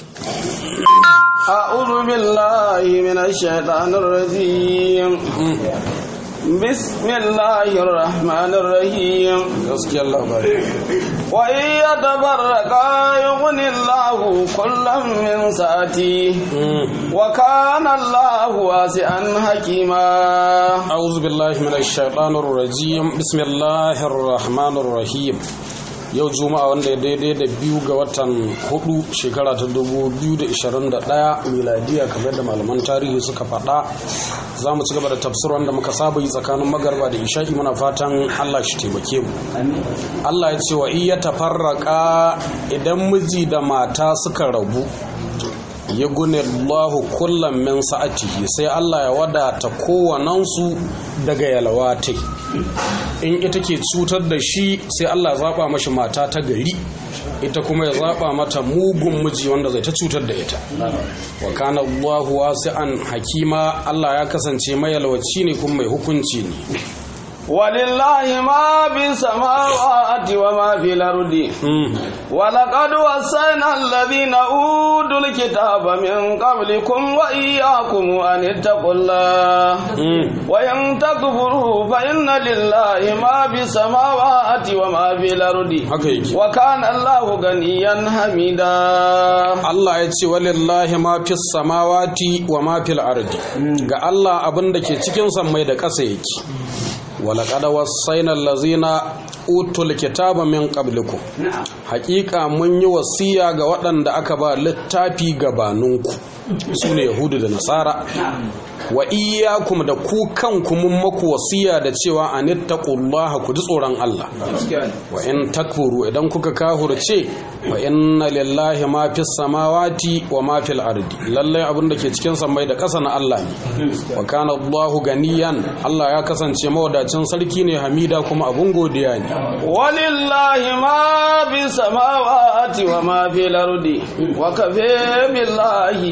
أعوذ بالله من الشيطان الرجيم بسم الله الرحمن الرحيم gaskiyar labari وإن يتبرقا يغني الله كلا من سعته وكان الله واسعا حكيما أعوذ بالله من الشيطان الرجيم بسم الله الرحمن الرحيم yau juma'a wanda ya daidai da biyu ga watan hudu shekara ta 2021 miladiya kamar da malaman tarihi suka faɗa za mu ci gaba da tafsir wanda muka saba yi tsakanin magarba da isha'i muna fatan allah shi taimake mu allah ya ce wa iya tafarraka idan miji da mata suka rabu ya gune Allahu kullum min sa'atihi sai Allah ya wadata kowanansu daga yalwatai in ita ke cutar da shi sai Allah zaba mashi mata ta gari ita kuma ya zaba mata mugun miji wanda zai ta cutar da ita wa kana Allahu wasi'an hakima Allah ya kasance mai yalwaci ne kuma mai hukunci ne ولله ما في السماوات وما في الأرض ولقد وصينا الذين أوتوا الكتاب من قبلكم وإياكم أن اتقوا الله وإن تكفروا فإن لله ما في السماوات وما في الأرض haka yake وكان الله غنيا حميدا Allah ya ce walillahi ma fi samawati wa ma fil ardi ga Allah abin da ke cikin sammai da ƙasa yake walaƙada wasaina lazina utul kitaba min qablikum haƙiƙa mun yi wasiya ga waɗanda aka ba littafi gabaninku su ne yahudu da nasara wa iyyakum da ku kanku mun maku wasiya da cewa anittaqullaha ku ji tsoron Allah wa in takfuru idan kuka kahurce wa inna lillahi ma fis samawati wa ma fil ardi lallai abin da ke cikin sammai da ƙasa na Allah ne wa kana Allahu ganiyan Allah ya kasance mawadacin sarki ne hamida kuma abun godiya ne ولله ما في السماوات وما في الأرض وكفى بالله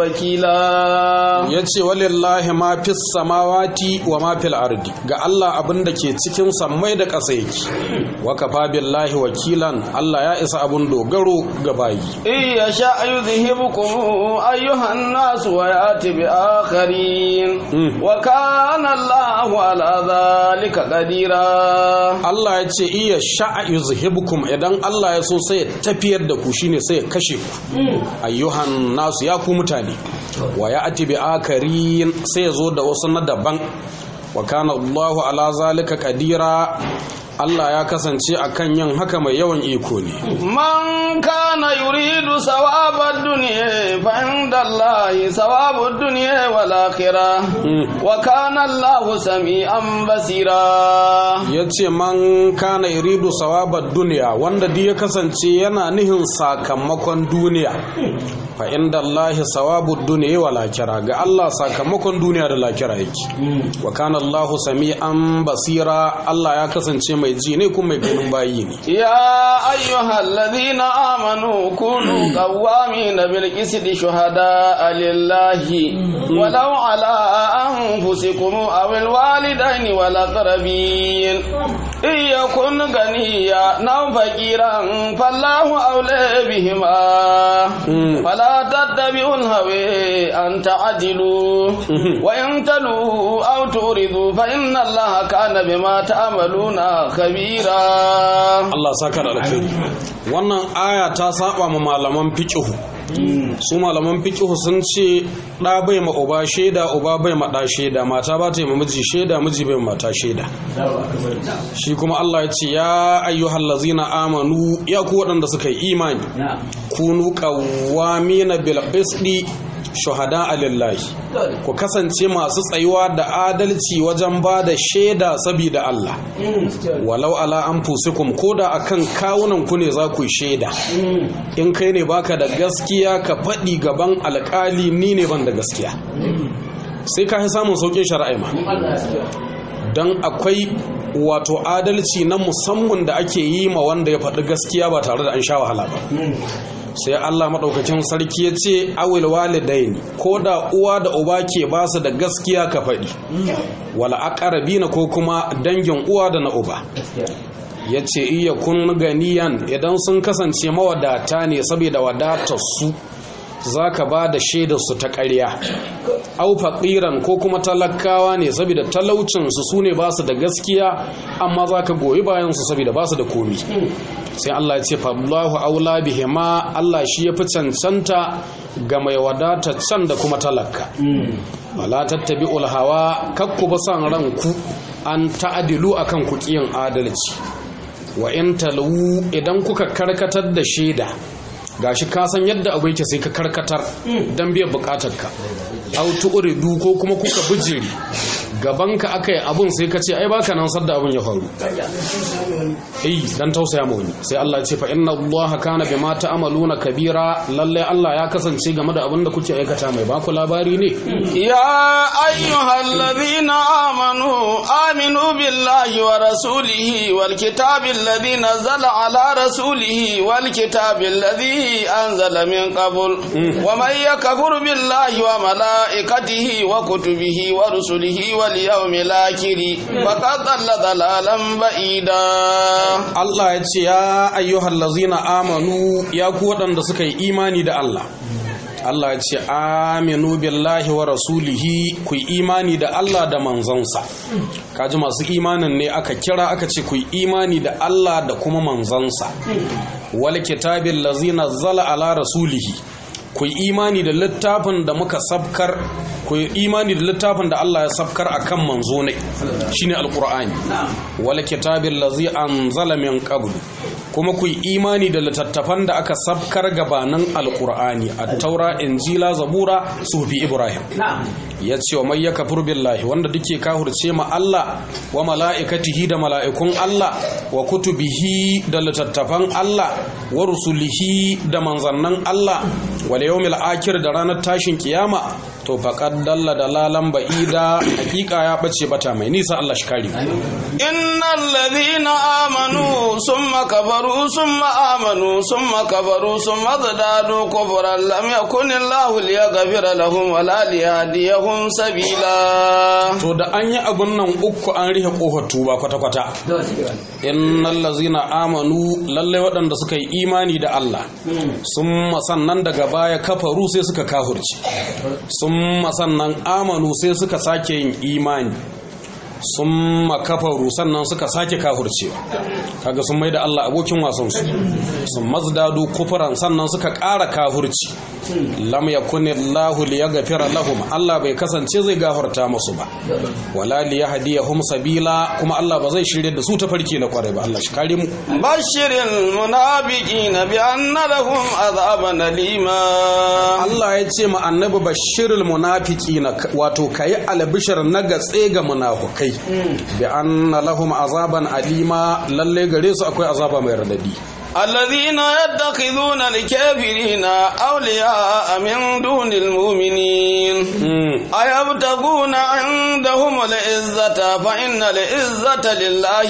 وكيلا yace walillahi ma fis samawati wa ma fil ardi ga Allah abin da ke cikin sammai da ƙasa yake wa kafa billahi wakilan Allah ya isa abun dogaro ga bayi إن يشاء يذهبكم أيها الناس ويأتي بآخرين وكان الله على ذلك قديرا Allah ya ce iya sha'a yuzhibukum idan Allah ya so sai ya tafiyar da ku shine sai ya kashe ku ayyuhan nasu ya ku mutane wa ya ati bi akarin sai ya zo da wasu na daban wa kana Allahu ala zalika qadira Allah ya kasance akan yin haka mai yawan iko ne من كان يريد ثواب الدنيا فعند الله ثواب الدنيا والآخرة وكان الله سميعا بصيرا ya ce man kana iridu sawabar duniya wanda duk ya kasance yana nihin sakamakon duniya fa inda Allah sawabu duniya wa lakira ga Allah sakamakon duniya da lakira yake wa kana Allah sami'an basira Allah ya kasance mai ji ne kuma mai ganin bayi ne يا أيها الذين آمنوا كونوا قوامين بالقسط شهداء لله ولو على أنفسكم أو الوالدين والأقربين إن يكن غنيا أو فقيرا فالله أولى بهما فلا تتبعوا الهوى أن تعدلوا وإن تلوا أو تؤردوا فإن الله كان بما تعملون خبيرا Allah saka da alkhairi wannan aya ta saba ma malaman fiqhu su malaman fiqhu sun ce da bai ma uba sheda uba bai ma da sheda mata ba ta yi ma miji sheda miji bai ma mata sheda shi kuma Allah ya ce ya ayyuhal ladzina amanu ya ku waɗanda suka yi imani kunu qawwamina bil qisti shuhada lillahi ku kasance masu tsayuwa da adalci wajen ba da shaida saboda Allah walau ala anfusikum ko da akan kawunan ku ne za ku yi shaida in kai ne baka da gaskiya ka faɗi gaban alƙali ni ne ban da gaskiya sai ka samun sauƙin shari'a ma don akwai wato adalci na musamman da ake yi ma wanda ya faɗi gaskiya ba tare da an sha wahala ba sai Allah maɗaukakin sarki ya ce awil walidaini ko da uwa da uba ke ba su da gaskiya ka faɗi wala aqrabina ko kuma dangin uwa da na uba ya ce iya kun ganiyan idan sun kasance mawadata ne saboda wadatar su za ka ba da shaidarsu ta ƙarya au faƙiran ko kuma talakawa ne saboda talaucinsu su ne ba su da gaskiya amma za ka goyi bayansu saboda ba su da komi sai Allah ya ce fallahu aula bihima Allah shi ya fi cancanta ga mai wadata can da kuma talaka wala tattabi hawa kakku ba san ranku an ta'adilu akan ku kiyin adalci wa in talu idan kuka karkatar da shaida gashi ka san yadda abu yake sai ka karkatar dan biyan bukatarka au tu'ridu ko kuma kuka bijiri gabanka akai abun sai ka ce ai baka nan sadda abun ya faru eh dan tausaya ma wani sai Allah ya ce fa inna Allah kana bima ta'maluna kabira lalle Allah ya kasance game da abin da kuke aikata mai baku labari ne يا أيها الذين آمنوا آمنوا بالله ورسوله والكتاب الذي نزل على رسوله والكتاب الذي أنزل من قبل ومن يكفر بالله وملائكته وكتبه ورسله واليوم الآخر فقد ضل ضلالا بعيدا Allah ya ce ya ayyuhal lazina amanu ya ku waɗanda suka yi imani da Allah Allah ya ce aminu billahi wa rasulihi ku yi imani da Allah da manzansa kaji masu imanin ne aka kira aka ce ku yi imani da Allah da kuma manzansa wal kitabil lazina zala ala rasulihi ku yi imani da littafin da muka sabkar ku yi imani da littafin da Allah ya sabkar akan manzo ne shine alqur'ani wal kitabil ladzi anzala min qablu kuma ku yi imani da littattafan da aka sabkar gabanin alqur'ani at-taura injila zabura sufi ibrahim ya ce wa mai ya kafur billahi wanda duke kahurce ma Allah wa mala'ikatihi da mala'ikun Allah wa kutubihi da littattafan Allah wa rusulihi da manzannin Allah wal yawmil akhir da ranar tashin kiyama to faqad dalla dalalan ba'ida hakika ya bace bata mai nisa Allah shi kare إن الذين آمنوا ثم كفروا ثم آمنوا ثم كفروا ثم ازدادوا كفرا لم يكن الله ليغفر لهم ولا ليهديهم سبيلا to da an yi abun nan uku an rihe kofar tuba kwata-kwata innal lazina amanu lalle waɗanda suka yi imani da Allah sun sannan daga baya kafaru sai suka kahurci sun sannan amanu sai suka sake yin imani sun makafaru sannan suka sake kahurcewa kaga sun mai da Allah abokin wasansu sun mazdadu kufuran sannan suka ƙara kahurci lam yakuni Allah liyaghfira lahum Allah bai kasance zai gafarta musu ba wala liyahdiyahum sabila kuma Allah ba zai shirye da su ta farki na kwarai ba Allah shi kare mu بشر المنافقين بأن لهم عذابا أليما Allah ya ce ma annabi bashirul munafiqina wato kayi albishir na gatse ga munafukai bi anna lahum azaban alima lalle gare su akwai azaba mai radadi الذين يتخذون الكافرين أولياء من دون المؤمنين أيبتغون عندهم العزة فإن العزة لله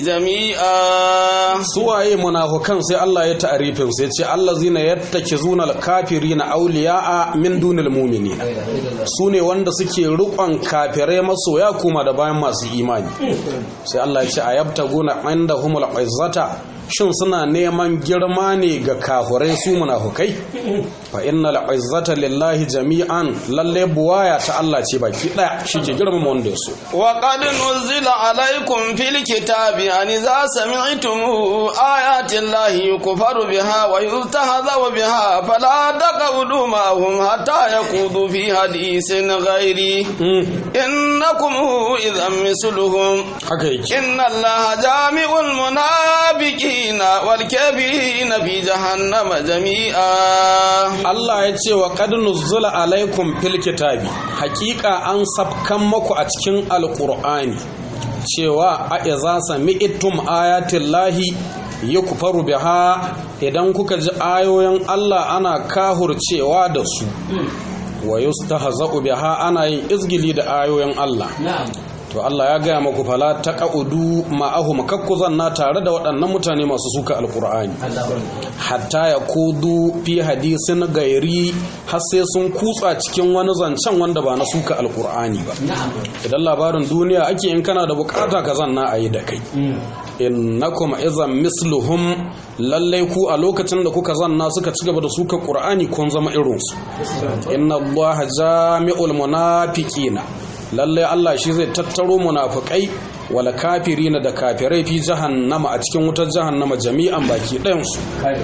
جميعا suwaye munafukan sai Allah ya ta'arifin sai ce allazina yattakizuna alkafirina awliya'a min dunil mu'minin sune wanda suke rukon kafirai masoya kuma da bayan masu imani sai Allah ya ce ayabtaguna indahumul izzata shin suna neman girma ne ga kafirai su munafukai fa innal izzata lillahi jami'an lalle buwaya ta Allah ce baki daya shike girmama wanda ya so وقد نزل عليكم في الكتاب أن إذا سمعتم آيات الله يكفر بها ويستهزأ بها فلا تقعدوا معهم حتى يخوضوا في حديث غيره إنكم إذا مثلهم haka yake إن الله جامع المنافقين والكافرين في جهنم جميعا Allah ya ce wa qad nuzzila alaikum fil kitabi hakika an sabkan maku a cikin alqur'ani cewa a iza sami'tum ayatin lahi yukfaru biha idan kuka ji ayoyin Allah ana kahurcewa da su wa yustahza'u biha ana yin izgili da ayoyin Allah to Allah ya gaya maku fala taqaudu ma'ahum kakku zanna tare da waɗannan mutane masu suka alqur'ani hatta ya kudu fi hadisin gairi har sai sun kutsa cikin wani zancen wanda ba na suka alqur'ani ba idan labarin duniya ake in kana da bukata ka zanna a yi da kai innakum izan misluhum lallai ku a lokacin da kuka zanna suka ci gaba da suka qur'ani kun zama irinsu inna allaha jami'ul munafiqina lallai Allah shi zai tattaro munafikai wala kafirina da kafirai fi jahannama a cikin wutar jahannama jami'an baki ɗayan su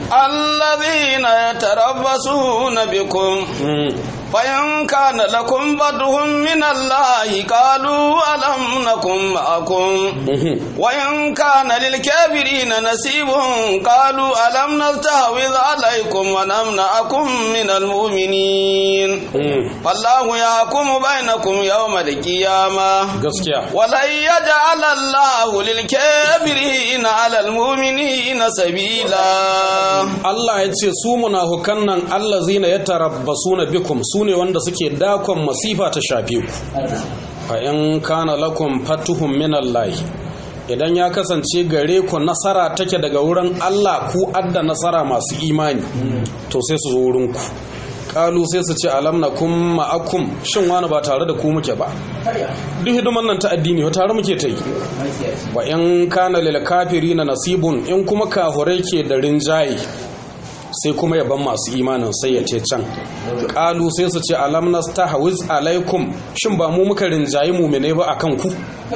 الذين يتربصون بكم فإن كان لكم بدر من الله قالوا ألم نكن معكم وإن كان للكافرين نسيب قالوا ألم نستحوذ عليكم ونمنعكم من المؤمنين فالله يحكم بينكم يوم القيامة gaskiya ولن يجعل الله للكافرين على المؤمنين سبيلا Allah ya ce su munafukan nan allazina yatarabbasuna bikum sune wanda suke dakon masifa ta shafe ku fa in kana lakum fatuhum min Allah idan ya kasance gare ku nasara take daga wurin Allah ku adda nasara masu imani to sai su zo wurin ku kalu sai su ce alam nakum ma'akum shin wani ba tare da ku muke ba duk hidiman nan ta addini wa tare muke ta yi wa in kana lil kafirina nasibun in kuma kafurai ke da rinjaye sai kuma yaban masu imanin sai ya ce can kalu sai su ce alam nastahwiz alaikum shin ba mu muka rinjayi mu'mine ba akan ku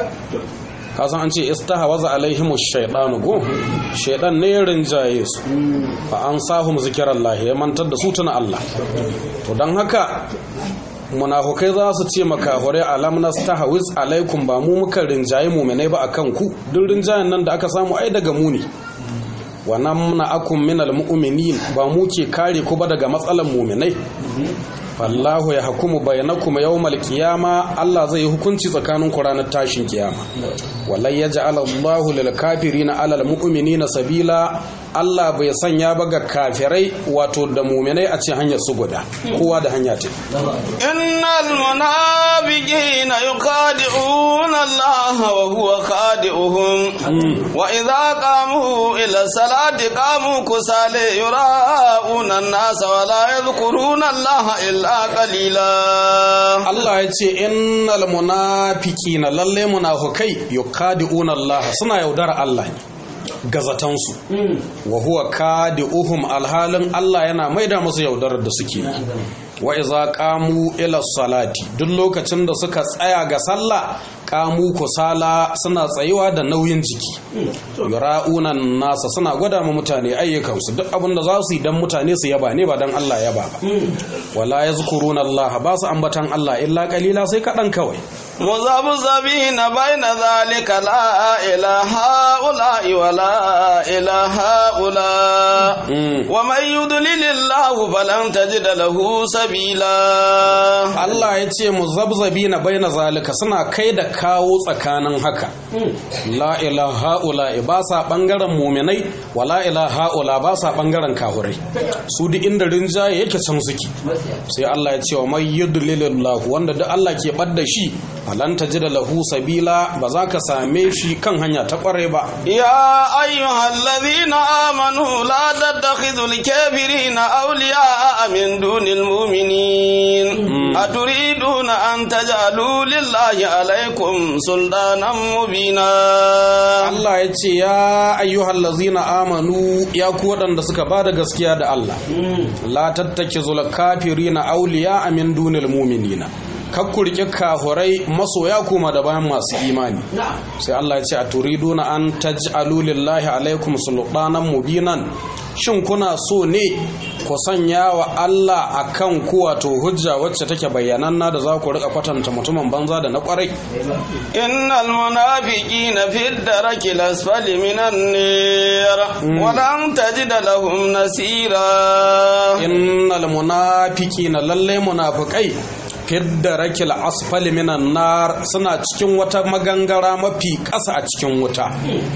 kasan an ce istahwaza alaihimu shaytanu go shaydan ne ya rinjaye su fa an sahum zikrallah ya mantar da su tuna Allah to dan haka munafukai za su ce makahure alam nastahwiz alaikum ba mu muka rinjayi mu'mine ba akan ku duk rinjayen nan da aka samu ai daga mu ne wa namna akum minal mu'minin ba mu ke kare ku ba daga matsalan mu'minai fallahu ya hukumu bainakum yawmal qiyama Allah zai yi hukunci tsakanin ku ranar tashin kiyama walai yaj'al Allahu lil kafirina alal mu'minina sabila Allah bai sanya ba ga kafirai wato da mu'minai a ce hanyar su guda kowa da hanya ce innal munafiqina yukhadi'una Allah wa huwa khadi'uhum wa idza qamu ila salati qamu kusale yura'una an-nasa wa la yadhkuruna Allah illa qalila Allah ya ce innal munafiqina lalle munafikai yukhadi'una Allah suna yaudara Allah ne gazatansu wa huwa kadi'uhum alhalin Allah yana maida musu yaudarar da suke wa iza qamu ila salati duk lokacin da suka tsaya ga sallah qamu kusala suna tsayuwa da nauyin jiki yura'una nasa suna gwada ma mutane ayyukansu duk abin da za su yi dan mutane su yaba ne ba dan Allah yaba ba wala yazkuruna Allah ba su ambatan Allah illa qalila sai kadan kawai مذبذبين بين ذلك لا إله هؤلاء ولا إله هؤلاء ومن يضلل الله فلن تجد له سبيلا Allah ya ce muzabzabina baina zalika suna kai da kawo tsakanin haka la ilaha ula ba sa bangaren muminai wa la ilaha ula ba sa bangaren kahurai su duk inda rinjaye yake can suke sai Allah ya ce wa may yudlilillahu wanda duk Allah ke badda shi falan tajida lahu sabila ba za ka same shi kan hanya ta kware ba يا أيها الذين آمنوا لا تتخذوا الكافرين أولياء من دون المؤمنين أتريدون أن تجعلوا لله عليكم سلطانا مبينا Allah ya ce ya ayyuhal lazina amanu ya ku waɗanda suka ba da gaskiya da Allah la tattake zula kafirina auliya min dunil muminina kakku rike kahurai masoya kuma da bayan masu imani sai Allah ya ce a turiduna an taj'alu lillahi alaikum sultanan mubinan shin kuna so ne ku sanya wa Allah akan ku wato hujja wacce take bayyananna da za ku rika kwatanta mutumin banza da na kwarai إن المنافقين في الدرك الأسفل من النير ولن تجد لهم نصيرا innal munafiqina lalle munafiqai fidda rakil asfali minan nar suna cikin wata magangara mafi ƙasa a cikin wuta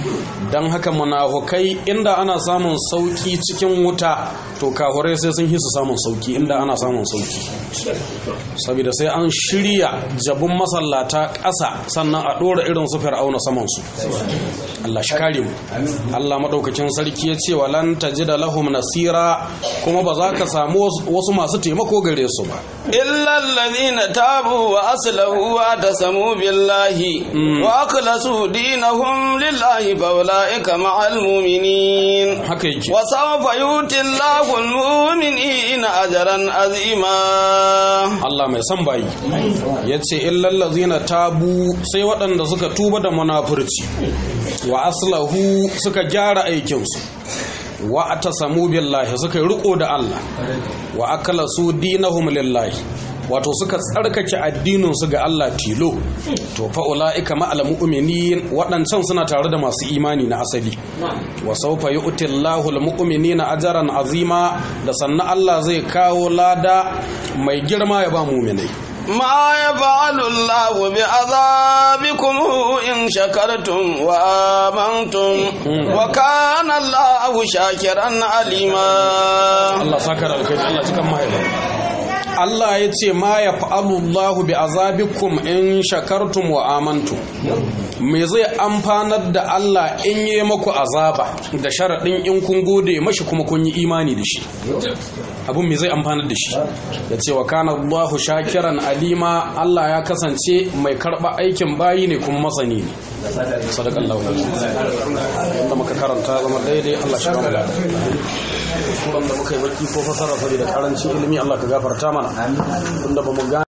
don haka munafukai inda ana samun sauki cikin wuta to kahurai sai sun hisu samun sauki inda ana samun sauki saboda sai an shirya jabun masallata ƙasa sannan a ɗora irin su fir'auna saman su Allah shi kare mu Allah madaukakin sarki ya ce walan tajida lahum nasira kuma ba za ka samu wasu masu taimako gare su ba إلا الذين تابوا وأصلحوا واعتصموا بالله وأخلصوا دينهم لله فأولئك مع المؤمنين haka yake وسوف يؤتي الله المؤمنين أجرا عظيما Allah mai son bayi ya ce illallazina tabu sai waɗanda suka tuba da munafurci wa aslahu suka gyara aikinsu wa atasamu billahi suka yi riko da Allah wa akalasu dinahum lillahi wato suka tsarkake addininsu ga Allah tilo to fa ulaika ma'al mu'minin waɗancan suna tare da masu imani na asali wa sawfa yu'ti Allahu al-mu'minina ajran azima da sannan Allah zai kawo lada mai girma ya ba mu'minai ما يفعل الله بعذابكم إن شكرتم وآمنتم وكان الله شاكرا عليما Allah sakar alkai Allah cikan mahaifa Allah ya ce ma ya fa'alullahu bi azabikum in shakartum wa amantum me zai amfanar da Allah in yi maku azaba da sharaɗin in kun gode mashi kuma kun yi imani da shi abun me zai amfanar da shi ya ce wa kana Allahu shakiran alima Allah ya kasance mai karɓa aikin bayi ne kuma masani ne sadakallahu wanda muka karanta zama daidai Allah shi kama lada kuskuren da muka yi baki ko fasara saboda karancin ilimi Allah ka gafarta mana tunda ba mu gane